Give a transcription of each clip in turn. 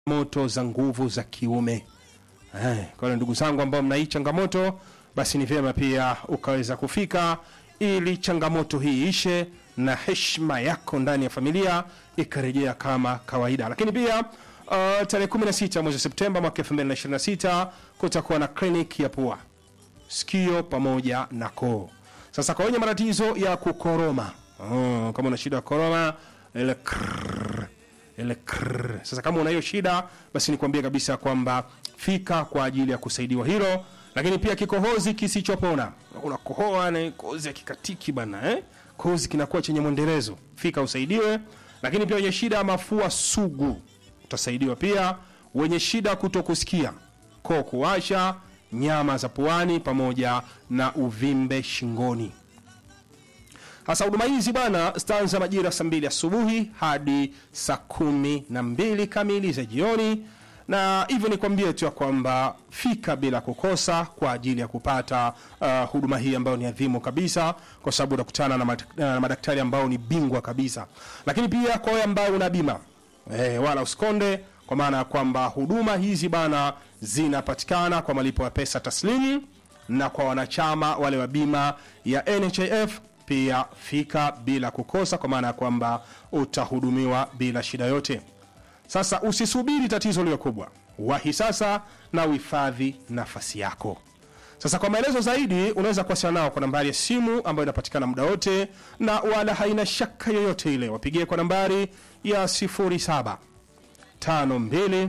moto za nguvu za kiume. Eh, kwa hiyo ndugu zangu ambao mna hii changamoto, basi ni vyema pia ukaweza kufika ili changamoto hii ishe na heshima yako ndani ya familia ikarejea kama kawaida. Lakini pia uh, tarehe 16 mwezi Septemba mwaka 2026 kutakuwa na kliniki ya pua, sikio pamoja na koo. Sasa kwa wenye matatizo ya kukoroma, oh, kama una shida ya koroma ile krrr, ile krrr. Sasa kama una hiyo shida, basi nikwambie kabisa kwamba fika kwa ajili ya kusaidiwa hilo. Lakini pia kikohozi kisichopona, unakohoa na kohozi ya kikatiki bana eh? kohozi kinakuwa chenye mwendelezo, fika usaidiwe. Lakini pia wenye shida ya mafua sugu utasaidiwa pia. Wenye shida kutokusikia, koo kuwasha, nyama za puani pamoja na uvimbe shingoni. Hasa huduma hizi bana zitaanza majira saa mbili asubuhi hadi saa kumi na mbili kamili za jioni, na hivyo nikwambie tu ya kwamba fika bila kukosa kwa ajili ya kupata uh, huduma hii ambayo ni adhimu kabisa, kwa sababu utakutana na, mad na madaktari ambao ni bingwa kabisa. Lakini pia kwa wewe ambao una bima eh, wala usikonde, kwa maana ya kwamba huduma hizi bana zinapatikana kwa malipo ya pesa taslimu na kwa wanachama wale wa bima ya NHIF pia fika bila kukosa, kwa maana ya kwamba utahudumiwa bila shida yote. Sasa usisubiri tatizo liwe kubwa, wahi sasa na uhifadhi nafasi yako. Sasa kwa maelezo zaidi unaweza kuwasiliana nao kwa nambari ya simu ambayo inapatikana muda wote na wala haina shaka yoyote ile, wapigie kwa nambari ya 07 52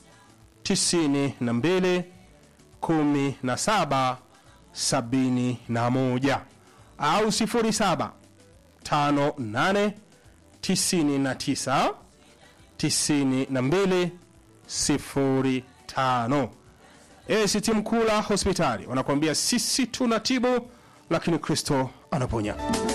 92 17 71 au 07 58 99 92 05. ACT Mkula hospitali wanakuambia sisi tunatibu, lakini Kristo anaponya.